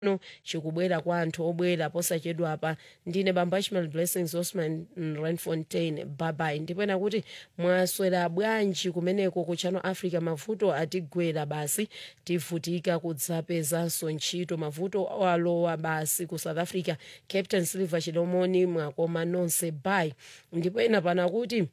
no chikubwera kwa anthu obwera posachedwa apa ndine bamba ishmael blessings osman renfontain babai ndipena kuti mwaswera bwanji kumeneko ku channel africa mavuto atigwera basi tivutika kudzapezanso ntchito mavuto alowa basi ku south africa captain silver chilomoni mwakoma nonse bai ndipena pana kuti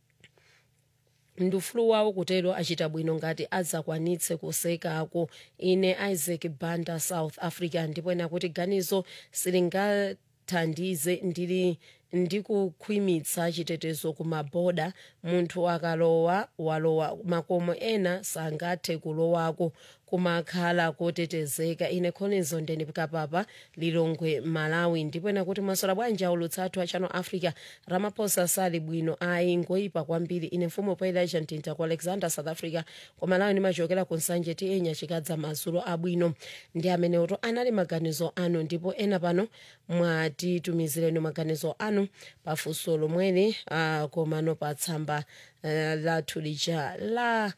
ndufulu wawo kutero achita bwino ngati adzakwanitse kusekako ine isaac banda south africa ndipena kuti ganizo silingathandize ndili ndikukhwimitsa chitetezo kumaboda munthu akalowa walowa makomo ena sangathe kulowako kumakhala kotetezeka ine khonizo ndendikapapa lilongwe malawi ndipena kuti mwasola bwanji aulutsa athu a channel africa ramaphosa sali bwino ayi ngoyipa kwambiri ine mfumu poelaja mtinta ku alexander south africa ku malawi ndimachokera ku nsanje tienya chikadza madzulo abwino ndi amenewoto anali maganizo anu ndipo ena pano mwatitumizireni maganizo anu pafunso lomweli uh, komano pa tsamba uh, lathu lija la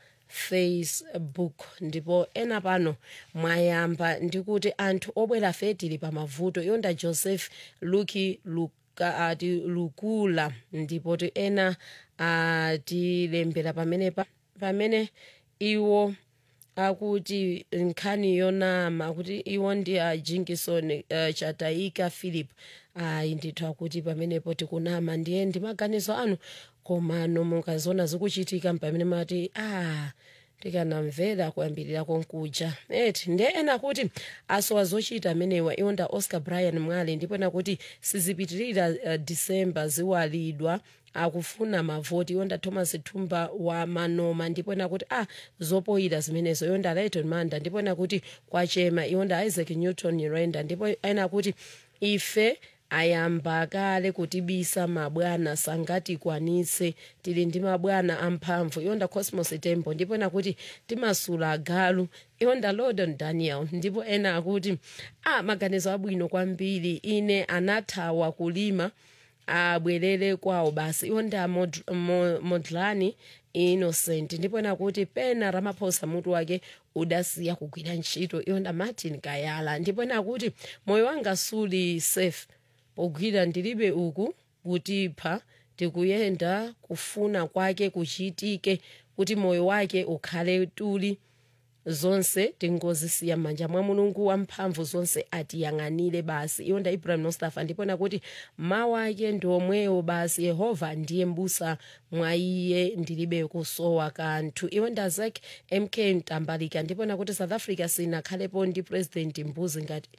facebook ndipo ena pano mwayamba ndikuti anthu obwera fetili pa mavuto yonda joseph luki luka ati lukula ndipo ti ena atilembera pamenepa pamene iwo akuti nkhani yonama kuti iwo ndi a jinkinson uh, chataika philip ayi ndithu akuti pamenepo tikunama ndiye ndi maganizo anu komano mukaziona zikuchitika pamene mati ah tikanamvera kuyambirira konkuja eti ndiye ena kuti asowa zochita amenewa iwonda oscar brian mwale ndipo ena kuti sizipitirira uh, disemba ziwalidwa akufuna mavoti yonda thomas thumba wa manoma ndipo ena kuti ah zopoyira zimenezo yonda lighton manda ndipo ena kuti kwachema iwonda isaac newton renda ndipo ena kuti ife ayamba kale kutibisa mabwana sangatikwanitse tili ndi mabwana amphamvu iwonda cosmos tembo ndipo ena kuti timasula agalu iwonda lordon daniel ndipo ena akuti ah maganizo abwino kwambiri ine anathawa kulima abwerere kwawo basi iwonda mod, mo, modlani innocent ndipo ena kuti pena ramaphosa mutu wake udasiya kugwira ntchito iwonda martin kayala ndipo ena kuti moyo wanga suli safe pogwira ndilibe uku kutipha tikuyenda kufuna kwake kuchitike kuti moyo wake ukhale tuli zonse tingozisiya m'manja mwa mulungu wamphamvu zonse atiyang'anire basi iwonda ibrahim mustafa ndipona kuti mawu ake ndi omwewo basi yehova ndiye mbusa mwa iye ndilibe kusowa kanthu iwonda zak mk mtambalika ndipona kuti south africa sinakhalepo ndi president mbuzi ngati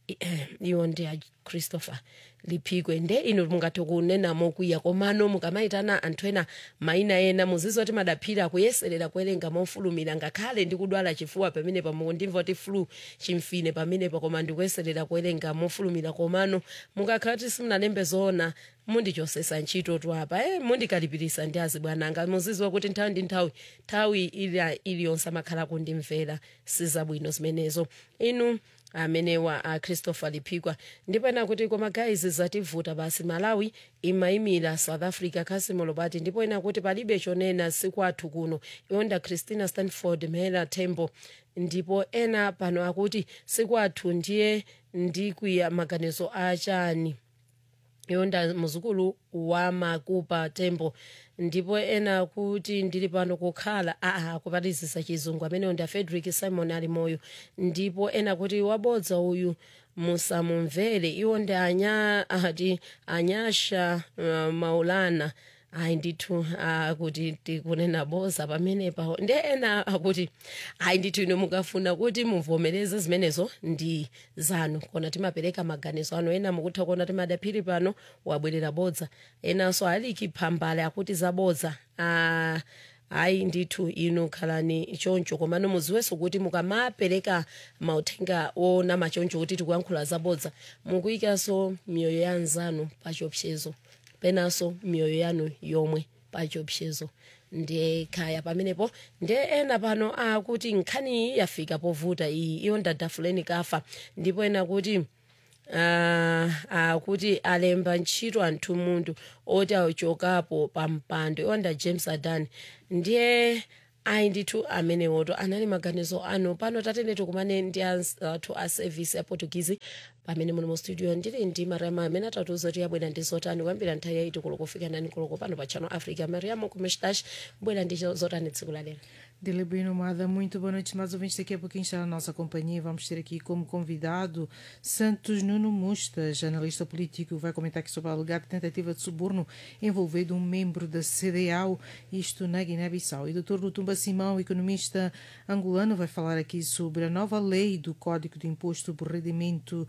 iwo ndi a christopher liphikwe nde ino mungathe kunena mokwiya komano mukamayitana anthu ena mayina ena muzizo kuti madaphira kuyeserera kuwerenga mofulumira ngakhale ndikudwala chifuwa pamene pamuku ndimva kuti flu chimfine pamenepa koma ndikuyeserera kuwerenga mofulumira komano mukakhala kuti simunalembe zoona mundichosesa ntchito tu apa e mundikalipirisa ndi azibwananga muziziwa kuti nthawi ndi nthawi nthawi iliyonse amakhala kundimvera sizabwino zimenezo inu amenewa a christopher liphikwa ndipena kuti koma guys zativuta basi malawi imayimira south africa khasimo lopati ndipo ena kuti palibe chonena sikwathu kuno iwonda christina stanford mhela tembo ndipo ena pano akuti sikwathu ndiye ndikwiya maganizo achani yonda muzukulu wa makupa tembo ndipo ena kuti ndili pano kukhala aa kupatizisa chizungu ameneyo ndi frederick simon ali moyo ndipo ena kuti wabodza uyu musamumvere iwo ndi anya ati anyasha uh, maulana ayi ndithu akuti tikunena boza pamenepa ndi ena akuti ayi ndithu ino mukafuna kuti muvomereze zimenezo ndi zanu kona timapereka maganizo anu ena mukutha kuona timadaphiri pano wabwerera bodza enanso aliki phambale akuti zabodza ah, ayi ndithu inu khalani choncho komano muziwenso kuti mukamapereka mauthenga onama choncho kuti tikuyankhula zabodza mukuyikanso miyoyo ya anzanu pachiopsezo penanso miyoyo yanu yomwe pachiopsezo ndiye khaya pamenepo ndiye ena pano akuti nkhani iyi yafika povuta iyi iyo ndadafuleni kafa ndipo ena kuti Uh, akuti uh, alemba ntchito anthu munthu oti achokapo pa mpando iwonda james adan ndiye ayi ndithu amenewoto anali maganizo anu pano tatene tikumane ndi anthu a service ya portuguese pamene muli mu studio ndili ndi mariamo amene atatiuza kuti yabwera ndi zotani kuyambira nthawi yaiti koloko kufika nani koloko pano pa channel africa mariamo kumestash bwera ndi zotani tsiku la lero Dele Bueno Mada, muito boa noite, mais ouvintes. Daqui a pouquinho está na nossa companhia. Vamos ter aqui como convidado Santos Nuno Mustas, analista político, vai comentar aqui sobre a alegada tentativa de suborno envolvendo um membro da CDAO, isto na Guiné-Bissau. E o Dr. Lutumba Simão, economista angolano, vai falar aqui sobre a nova lei do Código de Imposto por Rendimento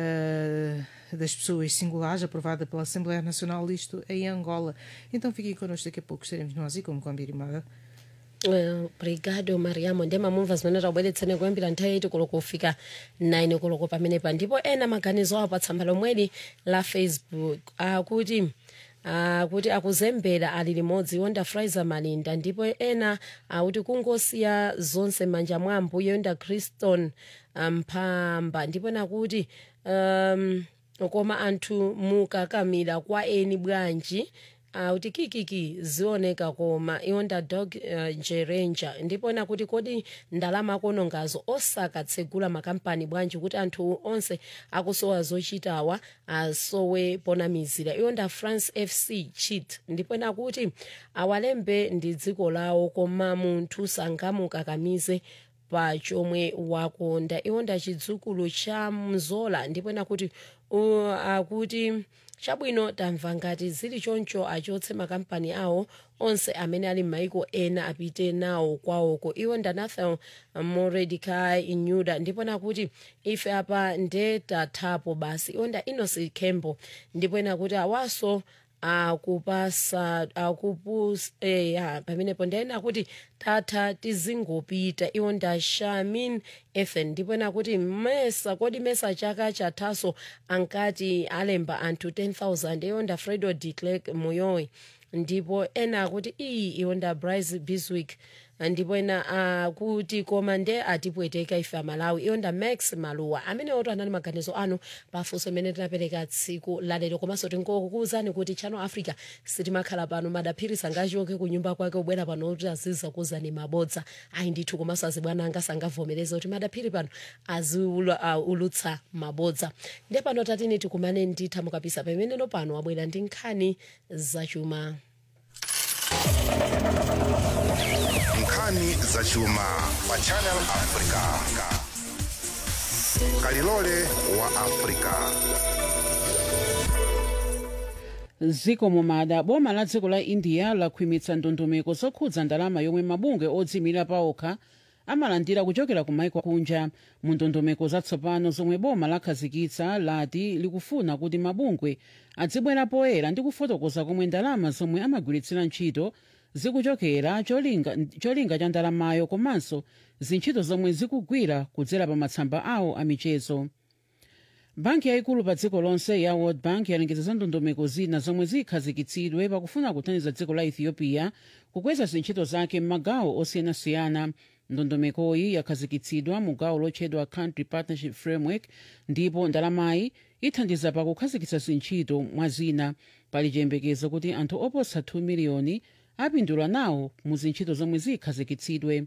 uh, das Pessoas Singulares, aprovada pela Assembleia Nacional, isto em Angola. Então fiquem connosco, daqui a pouco estaremos nós e como combinado. Uh, obrigado mariamo ndemamumva zimene tabweretseni kuyambira nthawi yaiti koloko kufika 9 koloko pamenepa ndipo ena maganizo awo pa tsamba lomweli la facebook akuti uh, akuti akuzembera ali limodzi yonda fraizer malinda ndipo ena akuti kungosiya zonse manja mwa ambuye yonda criston mphamba ndipo nakuti um, koma anthu mukakamira kwa eni bwanji kuti uh, kikiki zioneka koma iwonda dog uh, jerenja ndipo nakuti kodi ndalama konongazo osakatsegula makampani bwanji kuti anthu onse akusowa zochitawa asowe ponamizira iwonda france fc chit ndipo nakuti awalembe ndi dziko lawo koma munthu sangamukakamize pa chomwe wakonda iwonda chidzukulu cha mzola ndipo nakuti uh, akuti chabwino tamva ngati zili choncho achotse makampani awo onse amene ali m'maiko ena apite nawo kwawoko iwo ndanathan moredicai inyuda ndipo nakuti ife apa nde tathapo basi iwo nda inosi kembo ndipo nakuti awaso akupasa akupus eya pamenepo ndiyena kuti tatha tizingopita iwo nda shamin ethan ndipo nakuti mesa kodi mesa chaka chathaso ankati alemba anthu 10000 iwo nda fredo de clerk moyowe ndipo ena akuti iyi iwo nda bryce biswick ndipo ena akuti koma nde atipweteka ife amalawi iwo nda max maluwa amene oto anali maganizo anu pafunso imene tinapereka tsiku lalero komanso tingokukuwuzani kuti channel africa sitimakhala pano madaphiri sangachoke ku nyumba kwake ubwera pano kuti aziza kuzani mabodza ayi ndithu komanso azibwana anga sangavomereza kuti madaphiri pano aziulutsa uh, mabodza nde pano tatini tikumane nditha mukapisa pameneno pano wabwera ndi nkhani zachuma nkhani zachuma pa channel africa kalilole wa africa ziko mumada boma la dziko la india lakhwimitsa ndondomeko zokhudza ndalama yomwe mabungwe odziyimira paokha amalandira kuchokera ku maiko kunja mu ndondomeko zatsopano zomwe boma lakhazikitsa lati likufuna kuti mabungwe adzibwera poyera ndi kufotokoza komwe ndalama zomwe amagwiritsira ntchito zikuchokera cholinga, cholinga cha ndalamayo komanso zintchito zomwe zikugwira kudzera pa matsamba awo amichezo banki yayikulu pa dziko lonse ya world bank yalengeza za ndondomeko zina zomwe zikhazikitsidwe pakufuna kuthandiza dziko la ethiopia kukweza zintchito zake m'magawo osiyanasiyana ndondomekoyi yakhazikitsidwa mu gawo lotchedwa country partnership framework ndipo ndalamayi ithandiza pakukhazikitsa zintchito mwa zina pali chiyembekezo kuti anthu oposa 2 miliyoni apindula nawo mu zintchito zomwe zikhazikitsidwe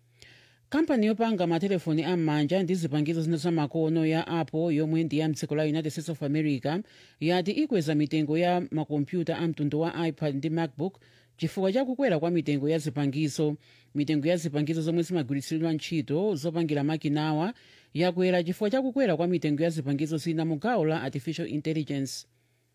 kampani yopanga matelefoni am'manja ndi zipangizo zina zamakono ya apple yomwe ndi ya mdziko la united states of america yati ikweza mitengo ya makompyuta a mtundu wa ipad ndi macbook chifukwa cha kukwera kwa mitengo ya zipangizo mitengo ya zipangizo zomwe zimagwiritsidwa ntchito zopangira makinawa yakwera chifukwa cha kukwera kwa mitengo ya zipangizo zina mu gawo la artificial intelligence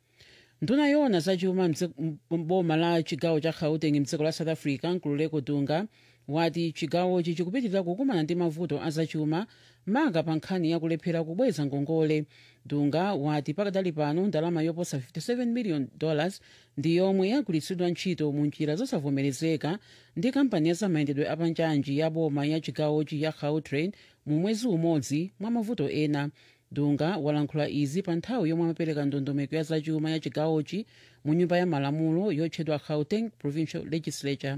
nduna yoona zachuma mboma la chigawo cha gauteng mdziko la south africa nkululeko dunga wati chigawochi chikupitirira kukumana ndi mavuto azachuma manga pa nkhani yakulephera kubweza ngongole dunga wati pakadali pano ndalama yoposa 57 million dollars ndi yomwe yagwiritsidwa ntchito mu njira zosavomerezeka ndi kampani ya zamayendedwe apanjanji ya boma ya chigawochi ya gautrain mu mwezi umodzi mwa mavuto ena dunga walankhula izi pa nthawi yomwe amapereka ndondomeko ya zachuma ya chigawochi mu nyumba ya malamulo yotchedwa gauteng provincial legislature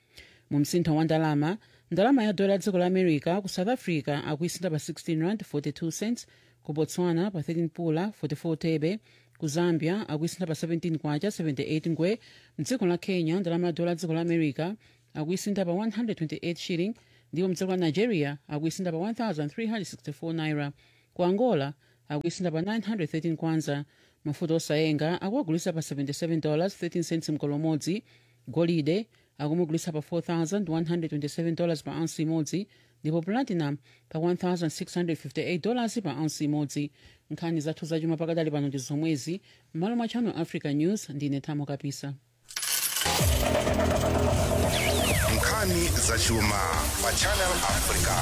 mu msintho wa ndalama ndalama ya dola dziko la america ku south africa akuisintha pa 16 rand 42 cents ku botswana pa 13 pula 44 thebe ku zambia akuisintha pa 17 kwacha 78 ngwe mdziko la kenya ndalama ya dola dziko la america akuisinda pa 128 shilling ndipo mdziko la nigeria akuisinda pa 1364 naira ku angola akuisinda pa 913 kwanza mafuta osayenga akuagulisa pa 77 dollars 13 cents mgolo umodzi golide akumugulisa pa 4127 dollars pa ounce imodzi ndipo platinum pa 1658 dollars pa ounce imodzi nkhani zathu zachuma pakadali pano ndi zomwezi m'malo mwa channel africa news ndine thamo kapisa nkhani zachuma pa channel africa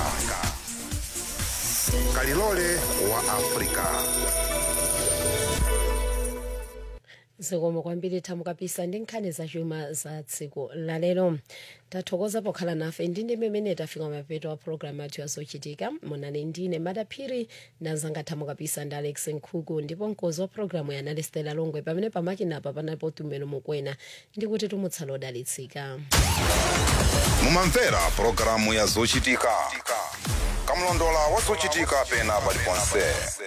kalilole wa africa zikomo kwambiri thamo kapisa ndi nkhani zachuma za tsiku lalero tathokoza pokhala nafe ndi ndi mmene tafika mapeto a programu athu yazochitika munali ndine madaphiri ndazanga thamo kapisa ndi alex nkhuku ndipo mkozi wa programu yanali stela longwe pamene pamakinapa panalipo tumelo mukwena ndikuti tumutsala odalitsika mumamvera pulogalamu ya zochitika kamlondola wa zochitika pena paliponse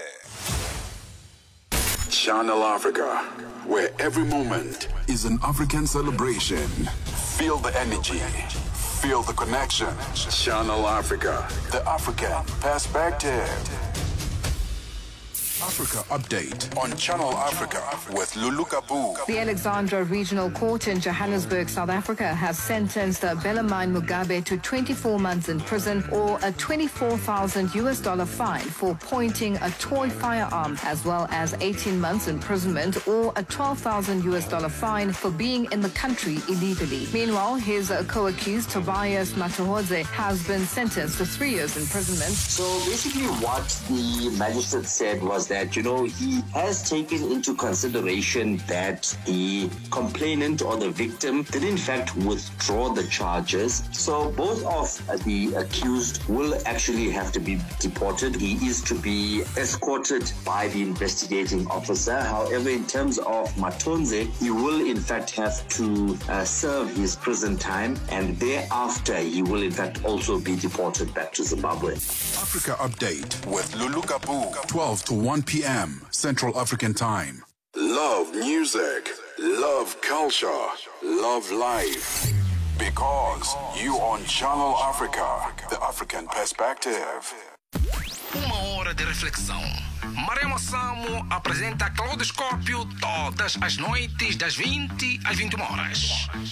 Channel Africa, where every moment is an African celebration. Feel the energy, feel the connection. Channel Africa, the African perspective. Africa Update on Channel Africa with Lulu Kabu. The Alexandra Regional Court in Johannesburg, South Africa, has sentenced Belamine Mugabe to 24 months in prison or a 24,000 US dollar fine for pointing a toy firearm, as well as 18 months imprisonment or a 12,000 US dollar fine for being in the country illegally. Meanwhile, his uh, co-accused Tobias Matahodze has been sentenced to three years imprisonment. So basically, what the magistrate said was that, you know, he has taken into consideration that the complainant or the victim did in fact withdraw the charges. So both of the accused will actually have to be deported. He is to be escorted by the investigating officer. However, in terms of Matonze, he will in fact have to uh, serve his prison time and thereafter he will in fact also be deported back to Zimbabwe. Africa Update with Lulu Kabu, 12 to 1 p.m. Central African Time. Love music, love culture, love life. Because you on Channel Africa, the African perspective. Uma hora de reflexão. Maremo Samo apresenta Claudoscópio todas as noites das 20 às 21 horas.